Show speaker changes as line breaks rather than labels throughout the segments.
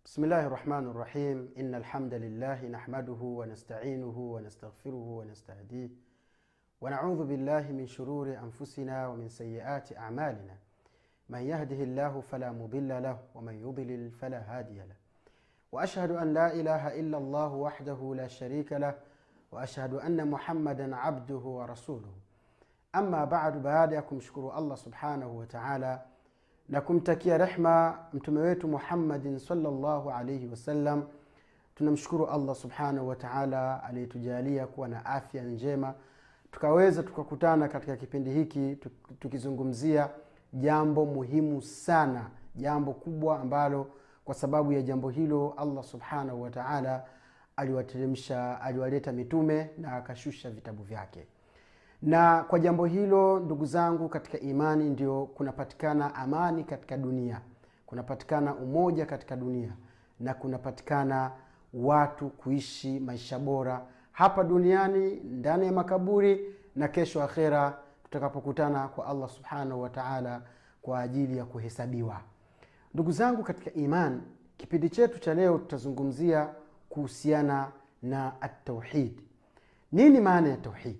بسم الله الرحمن الرحيم إن الحمد لله نحمده ونستعينه ونستغفره ونستهديه ونعوذ بالله من شرور أنفسنا ومن سيئات أعمالنا من يهده الله فلا مضل له ومن يضلل فلا هادي له وأشهد أن لا إله إلا الله وحده لا شريك له وأشهد أن محمدا عبده ورسوله ama badu baada ya kumshukuru allah subhanahu wataala na kumtakia rehma mtume wetu muhammadin salllahu alaihi wasallam tunamshukuru allah subhanahu wataala aliyetujalia kuwa na afya njema tukaweza tukakutana katika kipindi hiki tukizungumzia jambo muhimu sana jambo kubwa ambalo kwa sababu ya jambo hilo allah subhanahu wataala aliwateremsha aliwaleta mitume na akashusha vitabu vyake na kwa jambo hilo ndugu zangu katika imani ndio kunapatikana amani katika dunia kunapatikana umoja katika dunia na kunapatikana watu kuishi maisha bora hapa duniani ndani ya makaburi na kesho akhera tutakapokutana kwa allah subhanahu wataala kwa ajili ya kuhesabiwa ndugu zangu katika iman kipindi chetu cha leo tutazungumzia kuhusiana na atauhid nini maana ya tauhidi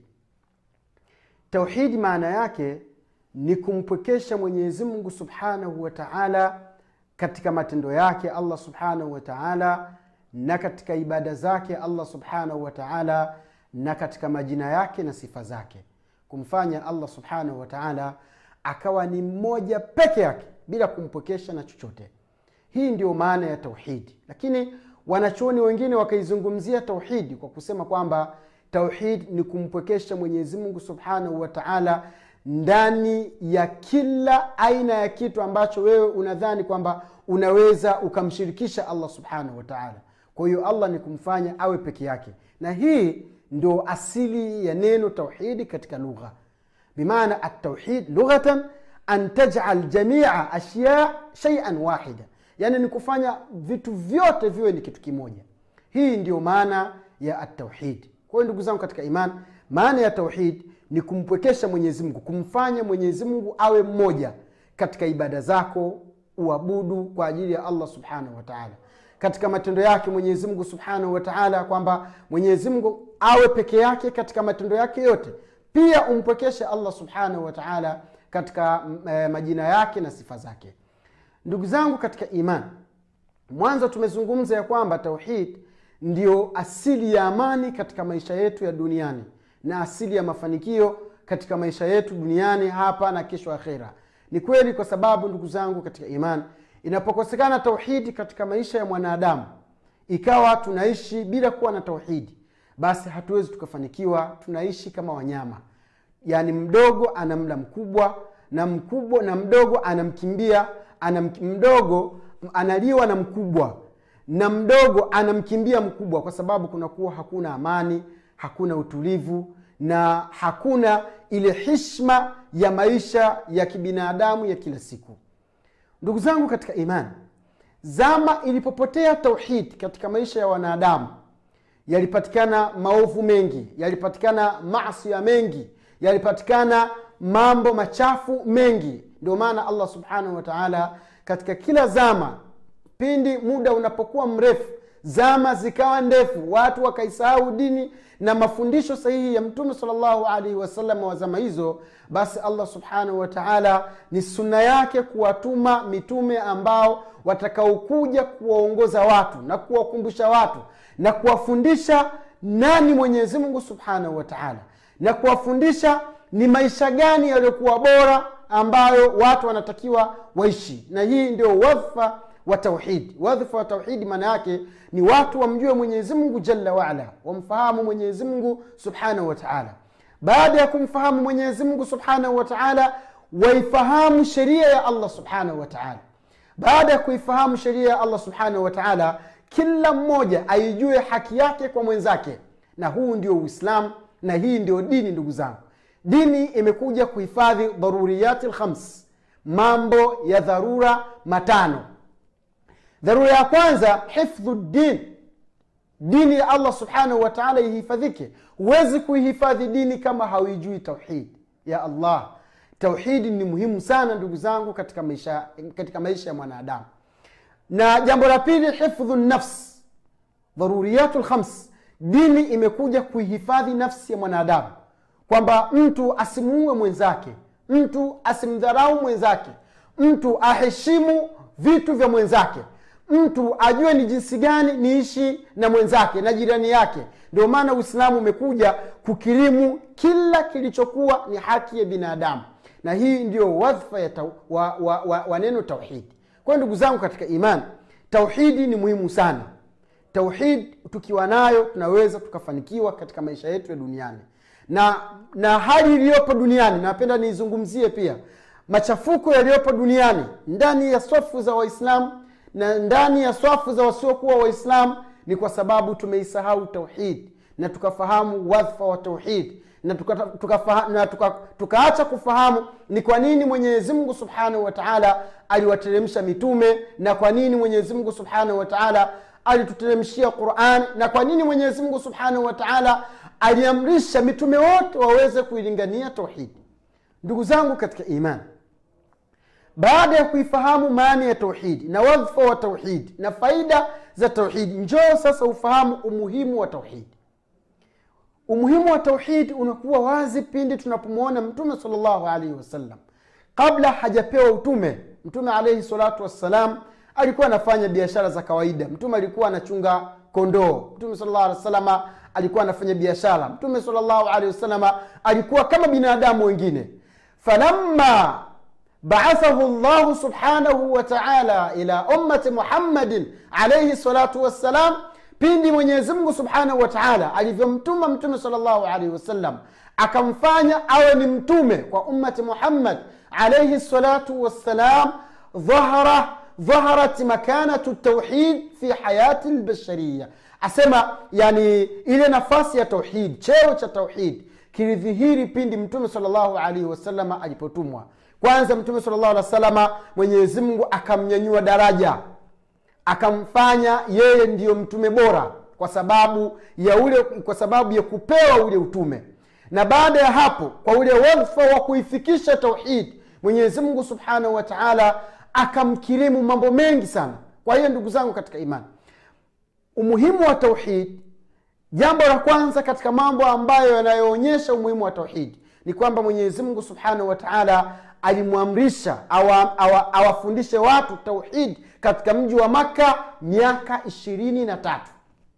tauhidi maana yake ni kumpwekesha mwenyezi mungu subhanahu wa taala katika matendo yake allah subhanahu wa taala na katika ibada zake allah subhanahu wa taala na katika majina yake na sifa zake kumfanya allah subhanahu wa taala akawa ni mmoja peke yake bila kumpwekesha na chochote hii ndio maana ya tauhidi lakini wanachuoni wengine wakaizungumzia tauhidi kwa kusema kwamba tauhid ni kumpwekesha mwenyezi mungu subhanahu wa taala ndani ya kila aina ya kitu ambacho wewe unadhani kwamba unaweza ukamshirikisha allah subhanahu wa taala kwa hiyo allah ni kumfanya awe peke yake na hii ndio asili ya neno tauhidi katika lugha bimaana atauhid lughatan an tajal jamia ashya shaian wahida yaani ni kufanya vitu vyote viwe ni kitu kimoja hii ndio maana ya atauhidi kwa hiyo ndugu zangu katika iman maana ya tauhid ni kumpwekesha mwenyezi mungu kumfanya mwenyezi mungu awe mmoja katika ibada zako uabudu kwa ajili ya allah subhanahu wataala katika matendo yake mwenyezi mungu subhanahu wataala kwamba mwenyezi mungu awe peke yake katika matendo yake yote pia umpwekeshe allah subhanahu wataala katika e, majina yake na sifa zake ndugu zangu katika iman mwanzo tumezungumza ya kwamba tauhid ndio asili ya amani katika maisha yetu ya duniani na asili ya mafanikio katika maisha yetu duniani hapa na kesho akhera ni kweli kwa sababu ndugu zangu katika iman inapokosekana tauhidi katika maisha ya mwanadamu ikawa tunaishi bila kuwa na tauhidi basi hatuwezi tukafanikiwa tunaishi kama wanyama yaani mdogo anamla mkubwa na mkubwa na mdogo anamkimbia anam, mdogo analiwa na mkubwa na mdogo anamkimbia mkubwa kwa sababu kunakuwa hakuna amani hakuna utulivu na hakuna ile hishma ya maisha ya kibinadamu ya kila siku ndugu zangu katika imani zama ilipopotea tauhid katika maisha ya wanadamu yalipatikana maovu mengi yalipatikana masia mengi yalipatikana mambo machafu mengi ndio maana allah subhanahu wataala katika kila zama pindi muda unapokuwa mrefu zama zikawa ndefu watu wakaisahau dini na mafundisho sahihi ya mtume salllahu alaihi wasallam wa zama hizo basi allah subhanahu wataala ni sunna yake kuwatuma mitume ambao watakaokuja kuwaongoza watu na kuwakumbusha watu na kuwafundisha nani mwenyezi mungu subhanahu wataala na kuwafundisha ni maisha gani yaliyokuwa bora ambayo watu wanatakiwa waishi na hii ndio wadhfa wa tauhidi wadhifa wa tauhidi maana yake ni watu wamjue mwenyezi mungu jalla waala wamfahamu mwenyezi mungu subhanahu wataala baada ya kumfahamu mwenyezi mungu subhanahu wataala waifahamu sheria ya allah subhanahu wataala baada ya kuifahamu sheria ya allah subhanahu wataala kila mmoja aijue haki yake kwa mwenzake na huu ndio uislamu na hii ndio dini ndugu zangu dini imekuja kuhifadhi dharuriyati lkhams mambo ya dharura matano dharura ya kwanza hifdhu din dini ya allah subhanahu wataala ihifadhike huwezi kuihifadhi dini kama hauijui tauhid ya allah tauhidi ni muhimu sana ndugu zangu katika maisha katika maisha ya mwanadamu na jambo la pili hifdhu nafs dharuriyatu lkhams dini imekuja kuihifadhi nafsi ya mwanadamu kwamba mtu asimuue mwenzake mtu asimdharau mwenzake mtu aheshimu vitu vya mwenzake mtu ajue ni jinsi gani niishi na mwenzake na jirani yake ndio maana uislamu umekuja kukirimu kila kilichokuwa ni haki ya binadamu na hii ndio wadhifa ya tau, wa, wa, wa, wa neno tauhidi kwa hiyo ndugu zangu katika imani tauhidi ni muhimu sana tauhid tukiwa nayo tunaweza tukafanikiwa katika maisha yetu ya duniani na na hali iliyopo duniani napenda niizungumzie pia machafuko yaliyopo duniani ndani ya swafu za waislamu na ndani ya swafu za wasiokuwa waislamu ni kwa sababu tumeisahau tauhid na tukafahamu wadhifa wa tauhid na tukaacha tuka, tuka, tuka, tuka kufahamu ni kwa nini mwenyezi mungu subhanahu wa taala aliwateremsha mitume na kwa nini mwenyezi mungu subhanahu wa taala alituteremshia quran na kwa nini mwenyezi mungu subhanahu wa taala aliamrisha mitume wote waweze kuilingania tauhidi ndugu zangu katika imani baada ya kuifahamu maana ya tauhidi na wadhifa wa tauhidi na faida za tauhidi njoo sasa ufahamu umuhimu wa tauhidi umuhimu wa tauhidi unakuwa wazi pindi tunapomwona mtume salllahu alaihi wasallam kabla hajapewa utume mtume alaihi salatu wassalam alikuwa anafanya biashara za kawaida mtume alikuwa anachunga kondoo mtume salllah alih wasalama alikuwa anafanya biashara mtume salllahu alehi wasalama alikuwa kama binadamu wengine falamma baathahu llahu subhanahu wataala ila ummati muhammadin alaihi salatu wassalam pindi mwenyezimngu subhanahu wataala alivyomtuma mtume salllahu alaihi wasallam akamfanya awe ni mtume kwa ummati muhammad alaihi salatu wassalam dhahara dhaharat makanatu tauhid fi hayati lbashariya asema yani ile nafasi ya tauhid cheo cha tauhid kilidhihiri pindi mtume salllahu alaihi wasalama alipotumwa kwanza mtume salllahu alih wasalama mwenyezimngu akamnyanyua daraja akamfanya yeye ndiyo mtume bora kwa sababu ya ule kwa sababu ya kupewa ule utume na baada ya hapo kwa ule wadhifa wa kuifikisha tauhid mwenyezimngu subhanahu wa taala akamkirimu mambo mengi sana kwa hiyo ndugu zangu katika imani umuhimu wa tauhid jambo la kwanza katika mambo ambayo yanayoonyesha umuhimu wa tauhidi ni kwamba mwenyezi mungu subhanahu wa taala alimwamrisha awafundishe awa, awa watu tauhid katika mji wa makka miaka ishirini na tatu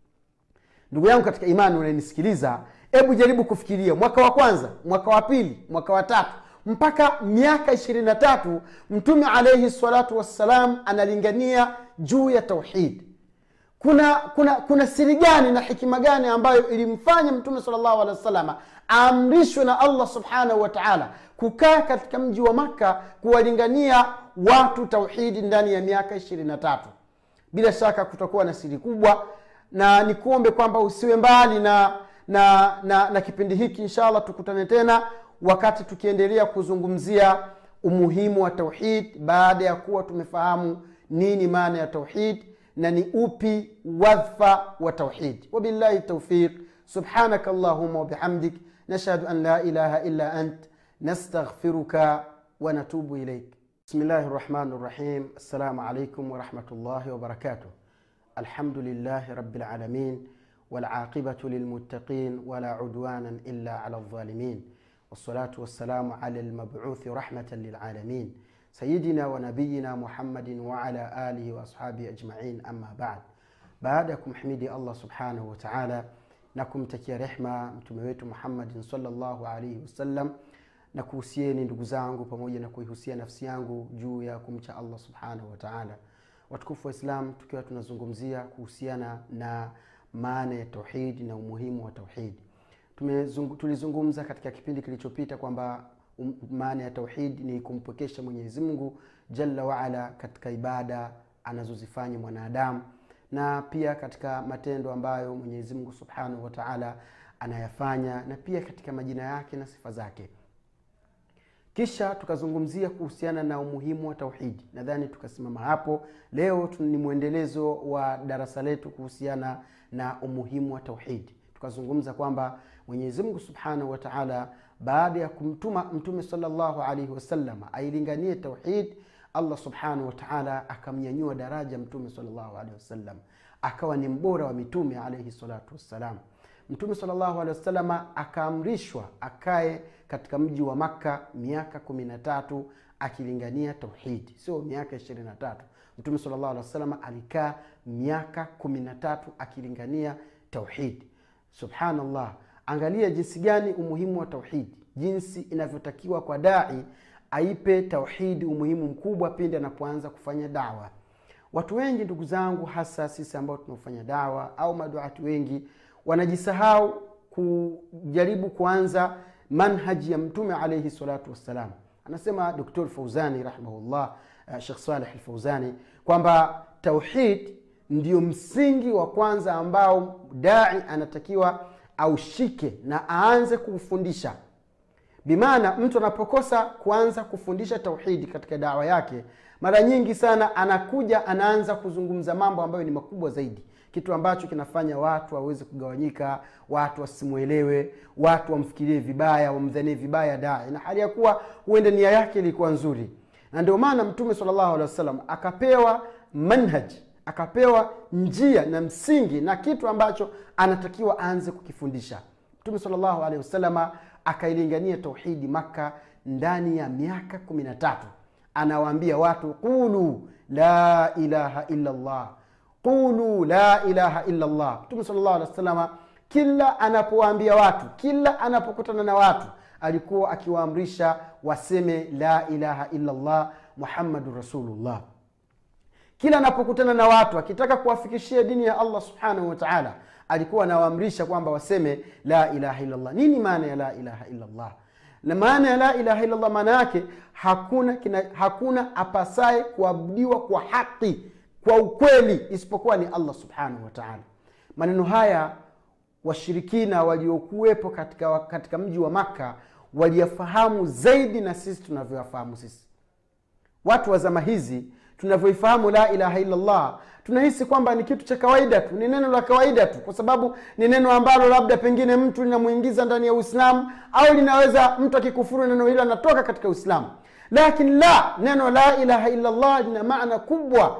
ndugu yangu katika imani unanisikiliza hebu jaribu kufikiria mwaka wa kwanza mwaka wa pili mwaka wa tatu mpaka miaka ishirini na tatu mtume alaihi salatu wassalam analingania juu ya tauhid kuna kuna kuna siri gani na hikima gani ambayo ilimfanya mtume salllahu alehi wa salama aamrishwe na allah subhanahu wa taala kukaa katika mji wa makka kuwalingania watu tauhidi ndani ya miaka ishirini na tatu bila shaka kutakuwa na siri kubwa na nikuombe kwamba usiwe mbali na na na, na kipindi hiki inshallah tukutane tena wakati tukiendelea kuzungumzia umuhimu wa tauhid baada ya kuwa tumefahamu nini maana ya tauhid na ni upi wadhfa wa tauhid wabillahi taufiq subhanaka allahuma wabihamdik nashhadu an la ilaha illa ant nastaghfiruka wanatubu ilaik بسم الله الرحمن الرحيم السلام عليكم ورحمة الله وبركاته الحمد لله رب العالمين والعاقبة للمتقين ولا عدوانا إلا على الظالمين والصلاة والسلام على المبعوث رحمة للعالمين سيدنا ونبينا محمد وعلى آله وأصحابه أجمعين أما بعد بعدكم حميدي الله سبحانه وتعالى نكم تكي رحمة متمويت محمد صلى الله عليه وسلم na kuhusieni ndugu zangu pamoja na kuihusia nafsi yangu juu ya kumcha allah subhanahu wataala watukufu wa islam tukiwa tunazungumzia kuhusiana na maana ya tauhidi na umuhimu wa tauhidi tulizungumza katika kipindi kilichopita kwamba um, maana ya tauhidi ni kumpwekesha mwenyezi mungu jalla waala katika ibada anazozifanya mwanadamu na pia katika matendo ambayo mwenyezi mungu subhanahu wataala anayafanya na pia katika majina yake na sifa zake kisha tukazungumzia kuhusiana na umuhimu wa tauhidi nadhani tukasimama hapo leo ni mwendelezo wa darasa letu kuhusiana na umuhimu wa tauhidi tukazungumza kwamba mwenyezimngu subhanahu wataala baada ya kumtuma mtume salllahu alaihi wasallam ailinganie tauhid allah subhanahu wataala akamnyanyua daraja mtume salllahu alehi wasallam akawa ni mbora wa mitume alaihi salatu wassalam mtume salllahu alehi wasalama akaamrishwa akae katika mji wa makka miaka kumi na tatu akilingania tauhidi sio miaka ishirini na tatu mtume salllahu alehi wasalama alikaa miaka kumi na tatu akilingania tauhidi subhanallah angalia jinsi gani umuhimu wa tauhidi jinsi inavyotakiwa kwa dai aipe tauhidi umuhimu mkubwa pindi anapoanza kufanya dawa watu wengi ndugu zangu hasa sisi ambao tunaofanya dawa au maduati wengi wanajisahau kujaribu kuanza manhaji ya mtume alaihi salatu wassalam anasema doktor fauzani rahimahullah uh, shekh saleh lfauzani kwamba tauhid ndio msingi wa kwanza ambao dai anatakiwa aushike na aanze kuufundisha bimaana mtu anapokosa kuanza kufundisha tauhidi katika dawa yake mara nyingi sana anakuja anaanza kuzungumza mambo ambayo ni makubwa zaidi kitu ambacho kinafanya watu waweze kugawanyika watu wasimwelewe watu wamfikirie vibaya wamdhanie vibaya dai na hali ya kuwa huenda nia yake ilikuwa nzuri na ndio maana mtume salllahu alehi wasallam akapewa manhaj akapewa njia na msingi na kitu ambacho anatakiwa aanze kukifundisha mtume salllahu alehi wasalama akailingania tauhidi makka ndani ya miaka kumi na tatu anawaambia watu qulu la ilaha illa llah qulu la ilaha illa llah mtume sal llahu alehi wasalama kila anapowaambia watu kila anapokutana na watu alikuwa akiwaamrisha waseme la ilaha illa llah muhammadun rasulullah kila anapokutana na watu akitaka kuwafikishia dini ya allah subhanahu wataala alikuwa anawaamrisha kwamba waseme la ilaha illallah nini maana ya la ilaha illallah na maana ya la ilaha illallah maana yake hakuna kina, hakuna apasaye kuabudiwa kwa haki kwa ukweli isipokuwa ni allah subhanahu wataala maneno haya washirikina waliokuwepo katika, katika mji wa makka waliyafahamu zaidi na sisi tunavyoyafahamu sisi watu wa zama hizi tunavyoifahamu la ilaha illallah tunahisi kwamba ni kitu cha kawaida tu ni neno la kawaida tu kwa sababu ni neno ambalo labda pengine mtu linamwingiza ndani ya uislamu au linaweza mtu akikufuru neno hilo anatoka katika uislamu lakini la neno la ilaha illallah lina maana kubwa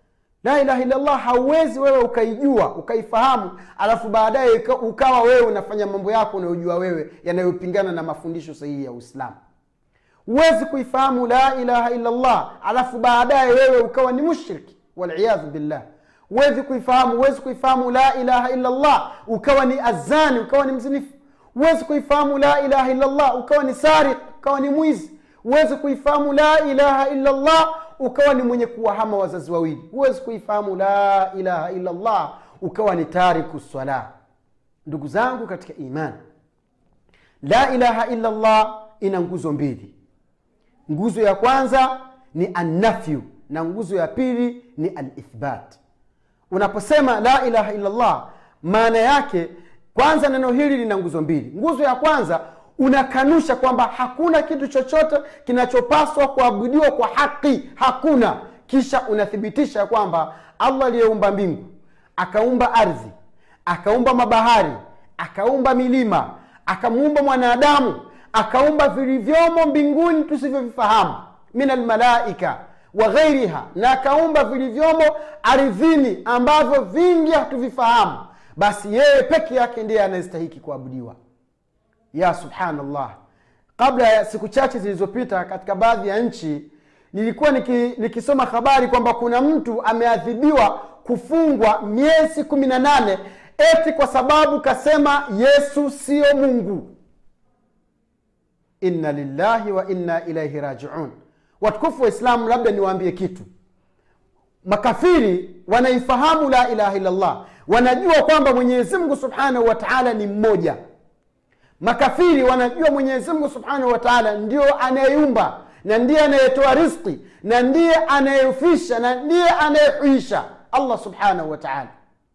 la ilaha illallah hauwezi wewe ukaijua ukaifahamu alafu baadaye ukawa wewe unafanya mambo yako unayojua wewe yanayopingana na mafundisho sahihi ya uislamu huwezi kuifahamu la ilaha illallah alafu baadaye wewe ukawa ni mushriki waliyadhu billah huwezi kuifahamu huwezi kuifahamu la ilaha illallah ukawa ni azani ukawa ni mzinifu huwezi kuifahamu la ilaha illallah ukawa ni sariq ukawa ni mwizi huwezi kuifahamu la ilaha illallah ukawa ni mwenye kuwahama wazazi wawili huwezi kuifahamu la ilaha illallah ukawa ni tariku swala ndugu zangu katika imani la ilaha illallah ina nguzo mbili nguzo ya kwanza ni annafyu na nguzo ya pili ni alithbat unaposema la ilaha illallah maana yake kwanza neno hili lina nguzo mbili nguzo ya kwanza unakanusha kwamba hakuna kitu chochote kinachopaswa kuabudiwa kwa haki hakuna kisha unathibitisha kwamba allah aliyeumba mbingu akaumba ardhi akaumba mabahari akaumba milima akamuumba mwanadamu akaumba vilivyomo mbinguni tusivyovifahamu min almalaika wa ghairiha na akaumba vilivyomo ardhini ambavyo vingi hatuvifahamu basi yeye peke yake ndiye anayestahiki kuabudiwa ya subhanallah kabla ya siku chache zilizopita katika baadhi ya nchi nilikuwa niki, nikisoma habari kwamba kuna mtu ameadhibiwa kufungwa miezi kumi na nane eti kwa sababu kasema yesu siyo mungu inna lillahi wa inna ilaihi rajiun watukufu wa islamu labda niwaambie kitu makafiri wanaifahamu la ilaha illallah wanajua kwamba mwenyezi mungu subhanahu wa taala ni mmoja makafiri wanajua mwenyezi mungu subhanahu wa taala ndio anayeumba na ndiye anayetoa riski na ndiye anayefisha na ndiye anayehuisha allah subhanahu wa taala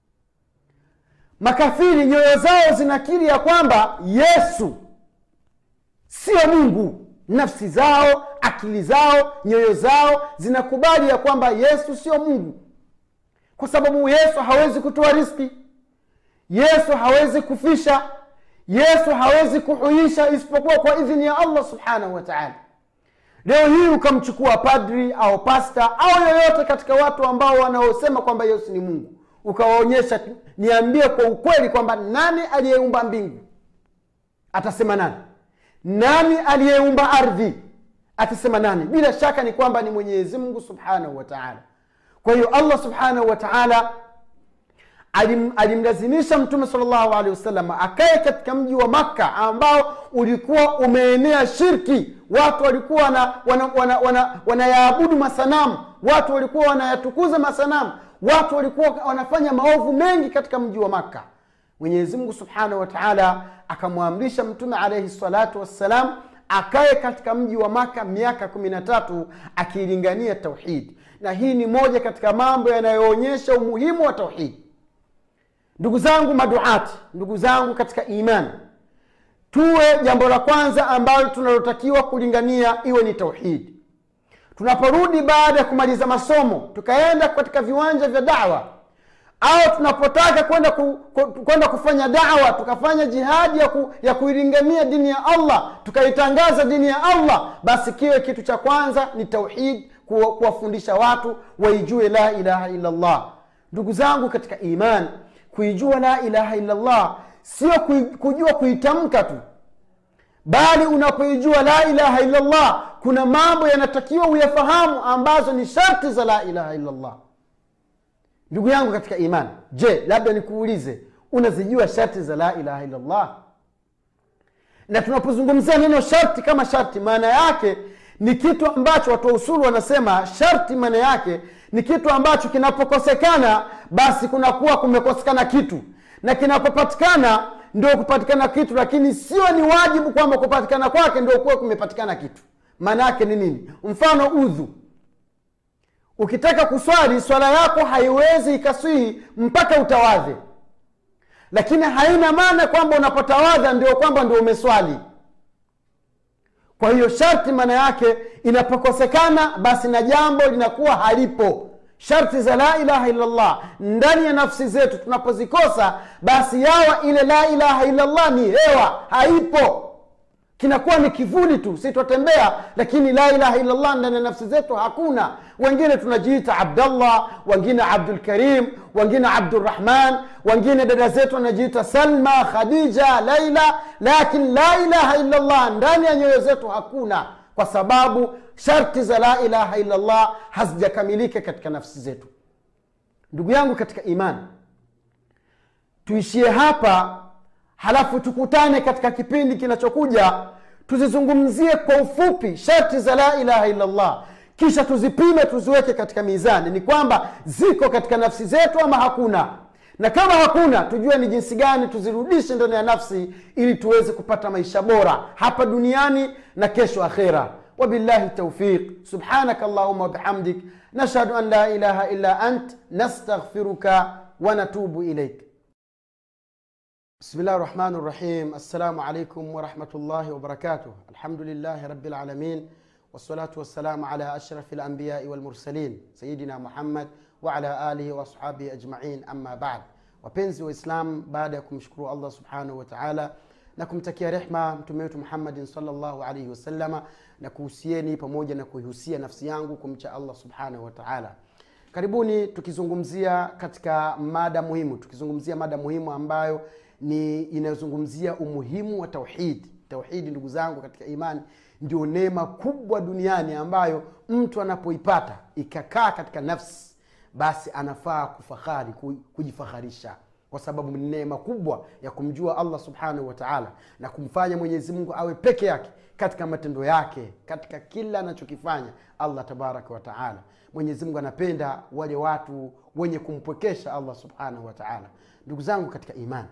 makafiri nyoyo zao zinakiri ya kwamba yesu sio mungu nafsi zao akili zao nyoyo zao zinakubali ya kwamba yesu sio mungu kwa sababu yesu hawezi kutoa riski yesu hawezi kufisha yesu hawezi kuhuisha isipokuwa kwa idhini ya allah subhanahu wa taala leo hii ukamchukua padri au pasta au yoyote katika watu ambao wanaosema kwamba yesu ni mungu ukawaonyesha niambie kwa ukweli kwamba nani aliyeumba mbingu atasema nani nani aliyeumba ardhi atasema nani bila shaka ni kwamba ni mwenyezi mungu subhanahu wa taala kwa hiyo allah subhanahu wa taala alim, alimlazimisha mtume salllahu alehi wasallam akae katika mji wa makka ambao ulikuwa umeenea shirki watu walikuwa wanayaabudu wana, wana, wana, wana masanamu watu walikuwa wanayatukuza masanamu watu walikuwa wanafanya maovu mengi katika mji wa makka mwenyezi mungu subhanahu wa taala akamwamrisha mtume alaihi salatu wassalam akae katika mji wa maka miaka kumi na tatu akiilingania tauhidi na hii ni moja katika mambo yanayoonyesha umuhimu wa tauhidi ndugu zangu maduati ndugu zangu katika imani tuwe jambo la kwanza ambalo tunalotakiwa kulingania iwe ni tauhidi tunaporudi baada ya kumaliza masomo tukaenda katika viwanja vya dawa au tunapotaka kwenda ku, ku, kwenda kufanya dawa tukafanya jihadi ya, ku, ya kuilingania dini ya allah tukaitangaza dini ya allah basi kiwe kitu cha kwanza ni tauhid kuwafundisha watu waijue la ilaha illallah ndugu zangu katika imani kuijua la ilaha illallah sio kujua kuitamka tu bali unapoijua la ilaha illallah kuna mambo yanatakiwa uyafahamu ambazo ni sharti za la ilaha illallah ndugu yangu katika imani je labda nikuulize unazijua sharti za la ilaha illallah na tunapozungumzia neno sharti kama sharti maana yake ni kitu ambacho watu wa usulu wanasema sharti maana yake ni kitu ambacho kinapokosekana basi kunakuwa kumekosekana kitu na kinapopatikana ndio kupatikana kitu lakini sio ni wajibu kwamba kupatikana kwake ndio kuwa kumepatikana kitu maana yake ni nini mfano udhu ukitaka kuswali swala yako haiwezi ikaswihi mpaka utawadhe lakini haina maana kwamba unapotawadha ndio kwamba ndio umeswali kwa hiyo sharti maana yake inapokosekana basi na jambo linakuwa halipo sharti za la ilaha illallah ndani ya nafsi zetu tunapozikosa basi yawa ile la ilaha illallah ni hewa haipo kinakuwa ni kivuli tu si twatembea lakini la ilaha illallah ndani ya nafsi zetu hakuna wengine tunajiita abdallah wengine abdulkarim wengine abdurahman wengine dada zetu wanajiita salma khadija laila lakin la ilaha illallah ndani ya nyoyo zetu hakuna kwa sababu sharti za la ilaha illallah hazijakamilika katika nafsi zetu ndugu yangu katika imani tuishie hapa halafu tukutane katika kipindi kinachokuja tuzizungumzie kwa ufupi sharti za la ilaha illallah kisha tuzipime tuziweke katika mizani ni kwamba ziko katika nafsi zetu ama hakuna na kama hakuna tujue ni jinsi gani tuzirudishe ndani ya nafsi ili tuweze kupata maisha bora hapa duniani na kesho akhera وبالله التوفيق سبحانك اللهم وبحمدك نشهد أن لا إله إلا أنت نستغفرك ونتوب إليك بسم الله الرحمن الرحيم السلام عليكم ورحمة الله وبركاته الحمد لله رب العالمين والصلاة والسلام على أشرف الأنبياء والمرسلين سيدنا محمد وعلى آله وأصحابه أجمعين أما بعد wapenzi waislamu baada ya kumshukuru allah subhanahu wa taala na kumtakia rehma mtume wetu muhammadin salllahu alaihi wasalama na kuhusieni pamoja na kuihusia nafsi yangu kumcha allah subhanahu wa taala karibuni tukizungumzia katika mada muhimu tukizungumzia mada muhimu ambayo ni inayozungumzia umuhimu wa tauhidi tauhidi ndugu zangu katika imani ndio neema kubwa duniani ambayo mtu anapoipata ikakaa katika nafsi basi anafaa kufahari kujifaharisha kwa sababu ni neema kubwa ya kumjua allah subhanahu wa taala na kumfanya mwenyezi mungu awe peke yake katika matendo yake katika kila anachokifanya allah tabaraka wataala mwenyezi mungu anapenda wale watu wenye kumpwekesha allah subhanahu wa taala ndugu zangu katika imani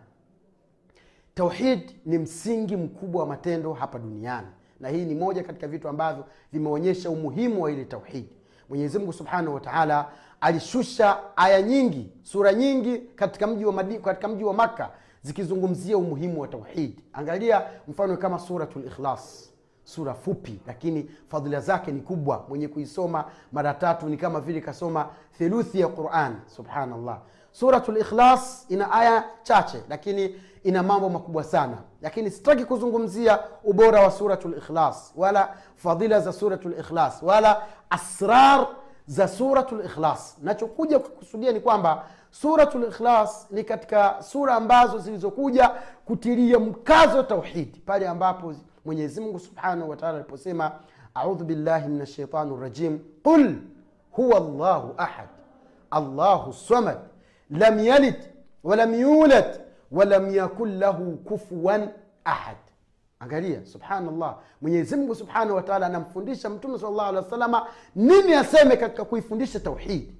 tauhid ni msingi mkubwa wa matendo hapa duniani na hii ni moja katika vitu ambavyo vimeonyesha umuhimu wa ile tauhidi mwenyezi mungu subhanahu wa taala alishusha aya nyingi sura nyingi katika mji wa, Madi, katika mji wa makka zikizungumzia umuhimu wa tauhidi angalia mfano kama suratu likhlas sura fupi lakini fadhila zake ni kubwa mwenye kuisoma mara tatu ni kama vile kasoma theluthi ya quran subhanallah suratu likhlas ina aya chache lakini ina mambo makubwa sana lakini sitaki kuzungumzia ubora wa suratu likhlas wala fadhila za suratu likhlas wala asrar za suratu likhlas nachokuja kukusudia ni kwamba suratu likhlas ni katika sura ambazo zilizokuja kutilia mkazo tauhidi pale ambapo mwenyezi mungu subhanahu wataala aliposema audhu billahi min ashaitani rajim qul huwa llahu ahad allahu samad lam yalid walam yulad walam yakun lahu kufuwan ahad angalia subhanallah mwenyezimngu subhanahu wataala anamfundisha mtume sal llahu alehi wa salama nini aseme katika kuifundisha tauhidi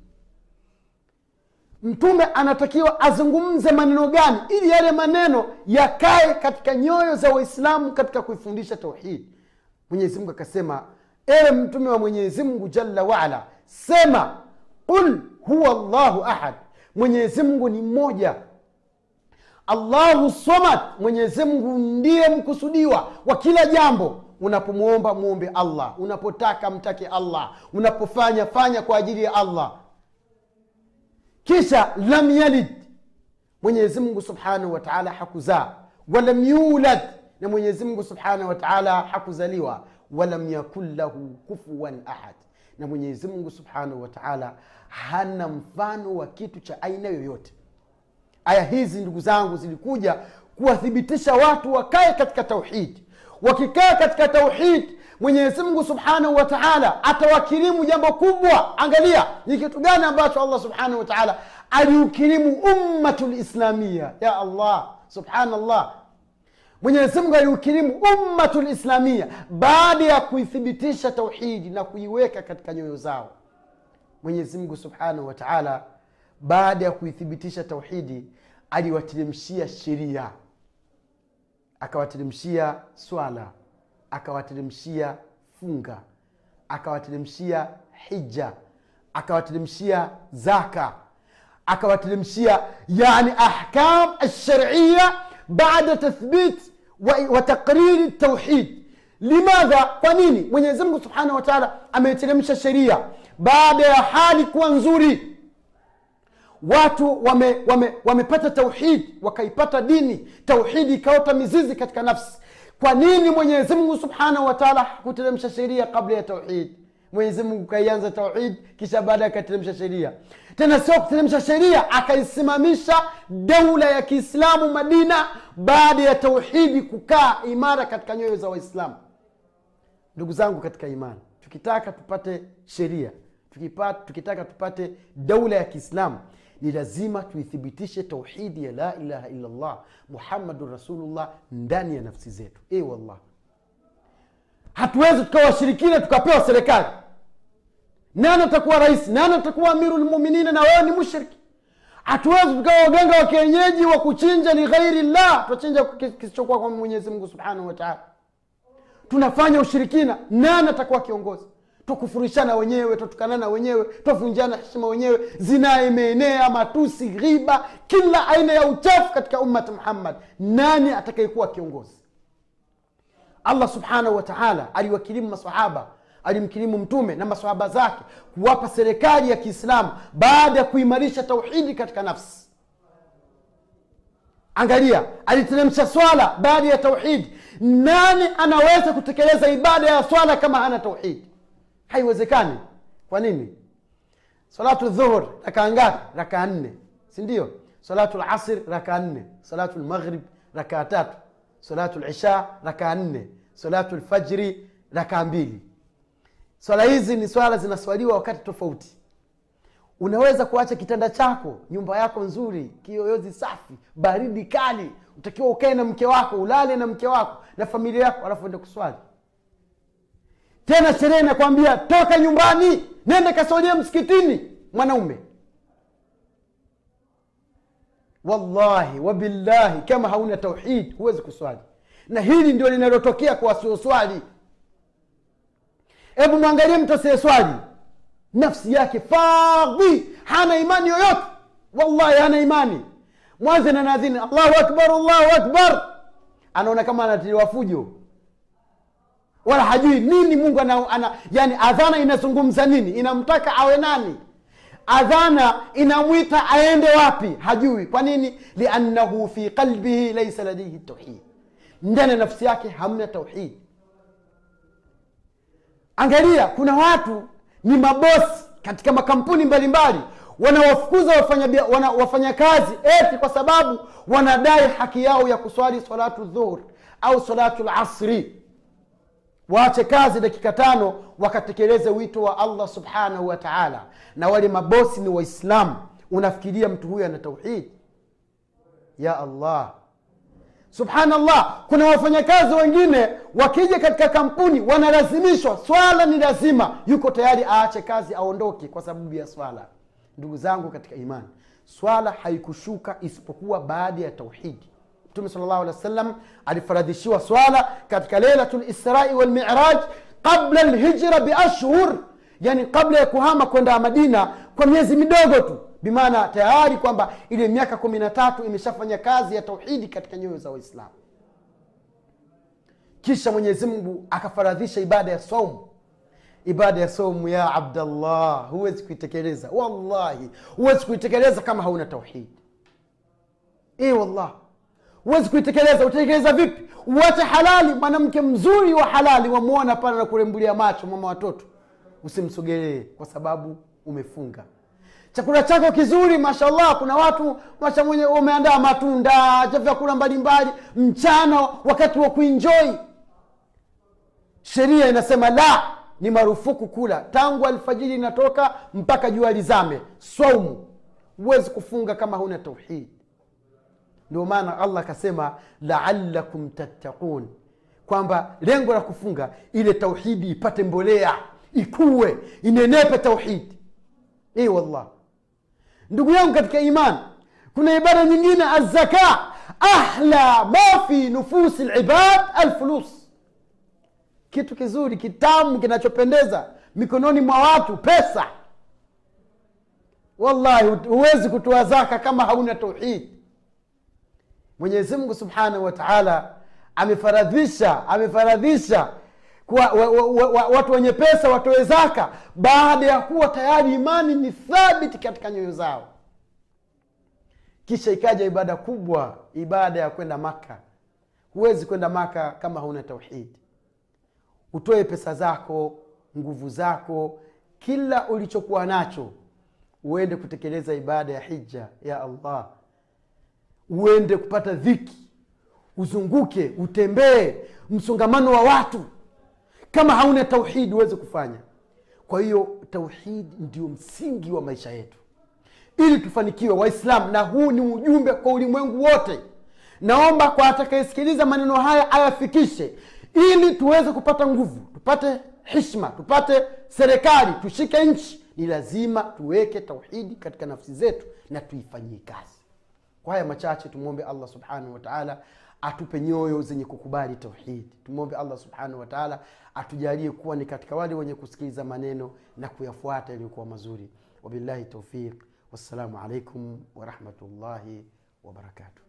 mtume anatakiwa azungumze maneno gani ili yale maneno yakae katika nyoyo za waislamu katika kuifundisha tauhidi mwenyezimngu akasema ewe mtume wa mwenyezimngu jalla waala sema qul huwa llahu ahad mwenyezimngu ni mmoja allahu somad mwenyezimngu ndiye mkusudiwa wa kila jambo unapomwomba mwombe allah unapotaka mtake allah unapofanya fanya kwa ajili ya allah kisha lam yalid mwenyezi mungu subhanahu wataala hakuzaa walam yulad na mwenyezi mungu subhanahu wataala hakuzaliwa walam yakun lahu kufuwan ahad na mwenyezi mungu subhanahu wataala hana mfano wa kitu cha aina yoyote aya hizi ndugu zangu zilikuja kuwathibitisha watu wakae katika tauhidi wakikaa katika tauhidi mwenyezi mungu subhanahu wa taala atawakirimu jambo kubwa angalia ni kitu gani ambacho allah subhanahu wa taala aliukirimu ummatu lislamia ya allah subhanallah mwenyezi mungu aliukirimu ummatu lislamia baada ya kuithibitisha tauhidi na kuiweka katika nyoyo zao mwenyezi mungu subhanahu wa taala baada ya kuithibitisha tauhidi aliwateremshia sheria akawateremshia swala akawateremshia funga akawateremshia hija akawateremshia zaka akawateremshia yani ahkam alsharia bada tathbit wa taqriri tauhid limadha kwa nini mwenyezi mungu subhanahu wa taala ameteremsha sheria baada ya hali kuwa nzuri watu wamepata wame, wame tauhidi wakaipata dini tauhidi ikaota mizizi katika nafsi kwa nini mwenyezi mungu subhanahu wataala hakuteremsha sheria kabla ya tauhidi mwenyezi mungu kaianza tauhid kisha baada akateremsha sheria tena sio kuteremsha sheria akaisimamisha daula ya kiislamu madina baada ya tauhidi kukaa imara katika nyoyo za waislamu ndugu zangu katika imani tukitaka tupate sheria tukipata, tukitaka tupate daula ya kiislamu ni lazima tuithibitishe tauhidi ya la ilaha illallah muhammadun rasulullah ndani ya nafsi zetu e wallah hatuwezi tukawa washirikina tukapewa serikali nani atakuwa rais nani atakuwa amiru lmuminina na wewe ni mushriki hatuwezi tukawa waganga wa kienyeji wa kuchinja lighairi llah tunachinja kisichokuwa kwa mwenyezi mungu subhanahu wataala tunafanya ushirikina nani atakuwa kiongozi twakufurishana wenyewe twatukanana wenyewe twavunjana heshima wenyewe zinaa imeenea matusi ghiba kila aina ya uchafu katika ummati muhammad nani atakayekuwa kiongozi allah subhanahu wa taala aliwakirimu masahaba alimkirimu mtume na masahaba zake kuwapa serikali ya kiislamu baada ya kuimarisha tauhidi katika nafsi angalia aliteremsha swala baada ya tauhidi nani anaweza kutekeleza ibada ya swala kama hana tauhidi haiwezekani kwa nini salatu dhuhur rakaa ngapi rakaa nne sindio salatu lasr rakaa nne salatu lmaghrib rakaa tatu salatu lisha rakaa nne salatu lfajri rakaa mbili swala hizi ni swala zinaswaliwa wakati tofauti unaweza kuacha kitanda chako nyumba yako nzuri kiyoyozi safi baridi kali utakiwa ukae na mke wako ulale na mke wako na familia yako alafu ende kuswali tena sheria inakwambia toka nyumbani nende kasolia msikitini mwanaume wallahi wabillahi kama hauna tauhid huwezi kuswali na hili ndio linalotokea kwa wasioswali hebu mwangalie mtu asiyeswali nafsi yake fadhi hana imani yoyote wallahi hana imani mwanze na nadhini allahu akbar allahu akbar anaona kama anatiliwa fujo wala hajui nini mungu ana, ana yani adhana inazungumza nini inamtaka awe nani adhana inamwita aende wapi hajui kwa nini liannahu fi qalbihi laisa ladaihi tauhid ndani ya nafsi yake hamna tauhid angalia kuna watu ni mabosi katika makampuni mbalimbali wanawafukuza wafanya, wana, wafanya kazi eti kwa sababu wanadai haki yao ya kuswali salatu dhuhur au salatu lasri waache kazi dakika tano wakatekeleze wito wa allah subhanahu wa taala na wale mabosi ni waislamu unafikiria mtu huyo ana tauhid ya allah subhanallah kuna wafanyakazi wengine wakija katika kampuni wanalazimishwa swala ni lazima yuko tayari aache kazi aondoke kwa sababu ya swala ndugu zangu katika imani swala haikushuka isipokuwa baada ya tauhidi mtume sal llahu alih wa sallam alifaradhishiwa swala katika leilatu lisrai walmiraj qabla lhijra biashhur yani kabla ya kuhama kwenda madina kwa miezi midogo tu bimaana tayari kwamba ile miaka kumi na tatu imeshafanya kazi ya tauhidi katika nyoyo za waislamu kisha mwenyezi mungu akafaradhisha ibada ya saumu ibada ya saumu ya abdallah huwezi kuitekeleza wallahi huwezi kuitekeleza kama hauna tauhidi e wallah huwezi kuitekeleza utatekeleza vipi uwache halali mwanamke mzuri wa halali wamwona pale na kurembulia macho mama watoto usimsogelee kwa sababu umefunga chakula chako kizuri mashallah kuna watu masha mwenye umeandaa matunda vyakula mbalimbali mchana wakati wa kuinjoi sheria inasema la ni marufuku kula tangu alfajiri inatoka mpaka jua lizame swaumu huwezi kufunga kama huna tauhidi ndio maana allah akasema laalakum tattaqun kwamba lengo la kufunga ile tauhidi ipate mbolea ikuwe inenepe tauhidi e wallah ndugu yangu katika iman kuna ibada nyingine azaka ahla ma fi nufusi libad alfulus kitu kizuri kitamu kinachopendeza mikononi mwa watu pesa wallahi huwezi kutoa zaka kama hauna tauhidi mwenyezi mungu subhanahu wa taala amefaradhisha amefaradhisha kwa wa, wa, wa, wa, watu wenye pesa watoe zaka baada ya kuwa tayari imani ni thabiti katika nyoyo zao kisha ikaja ibada kubwa ibada ya kwenda maka huwezi kwenda maka kama hauna tauhidi utoe pesa zako nguvu zako kila ulichokuwa nacho uende kutekeleza ibada ya hija ya allah uende kupata dhiki uzunguke utembee msongamano wa watu kama hauna tauhidi huwezi kufanya kwa hiyo tauhidi ndio msingi wa maisha yetu ili tufanikiwe waislamu na huu ni ujumbe kwa ulimwengu wote naomba kwa atakayesikiliza maneno haya ayafikishe ili tuweze kupata nguvu tupate hishma tupate serikali tushike nchi ni lazima tuweke tauhidi katika nafsi zetu na tuifanyie kazi kwa haya machache tumwombe allah subhanahu wataala atupe nyoyo zenye kukubali tauhidi tumwombe allah subhanahu wataala atujalie kuwa ni katika wale wenye kusikiliza maneno na kuyafuata yaliyokuwa mazuri wabillahi taufiq wassalamu alaikum warahmatullahi wabarakatuh